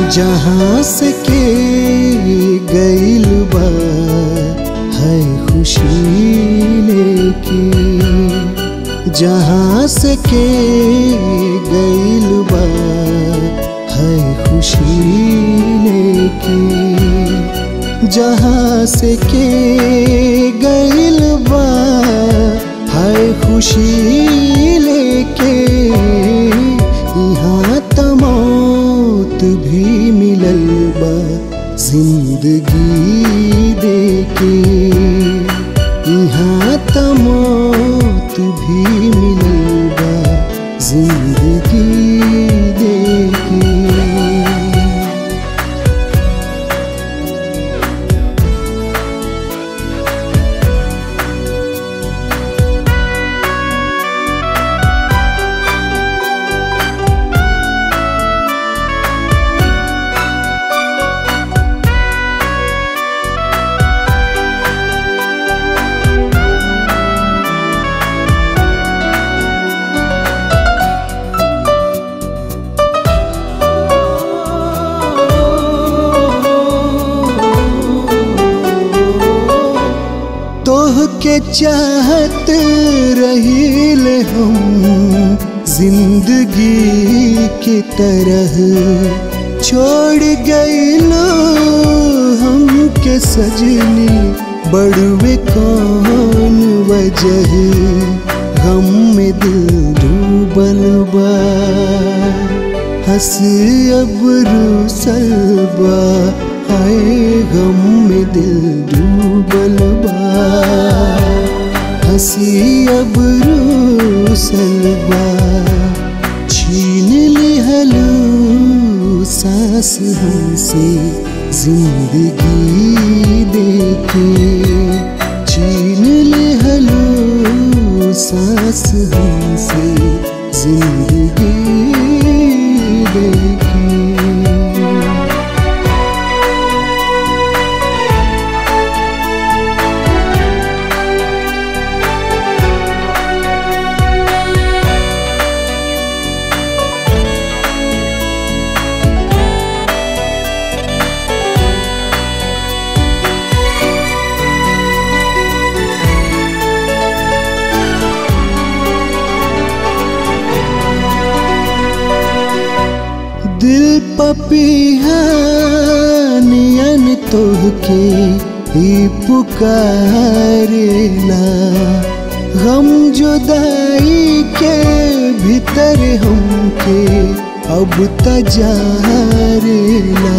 जहाँ से के गइल बा है खुशी लेके जहाँ से के गइल बा है खुशी लेके जहाँ से के गइल बा है खुशी लेके यहाँ तमौत भी मिलल बा जिंदगी देके यहाँ तमौत भी मिलल बा जिंदगी देके तोह के चाहत रहील हम जिंदगी की तरह छोड़ गईलो हम के सजनी बड़वे कौन वजह गम में दिल डूबल बा हंस अब रूसल बा हाय गम में दिल डूबल बा हंसी अब रूसल बा छीन लिहलू सांस हमसे जिंदगी देके छीन लिहलू सांस हमसे जिंदगी देके दिल पपीहा नियन तोहके ही पुकारेला गम जुदाई के भीतर हमके अब तजारेला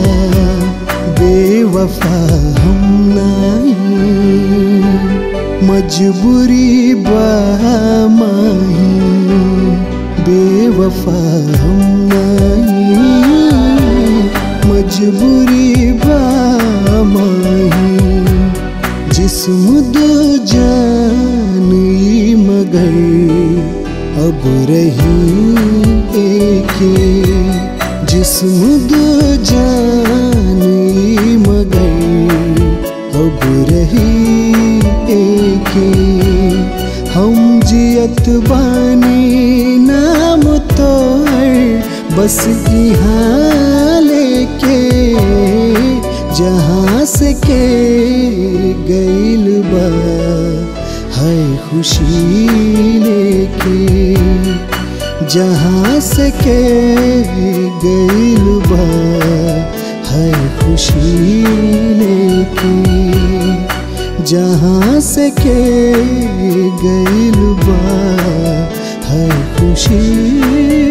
बेवफा हम नहीं मजबूरी बा माही बेवफा हम नहीं मजबूरी बा माही जिस्म दो जान ई मगर अब रही एके जिस्म दो जान ई मगर अब रही एके हम जियत बानी नाम तोहर बस यहाँ लेके जहाँ से के गइल बा है खुशी लेके जहाँ से के गइल बा है खुशी लेके जहाँ से के गइल बा है खुशी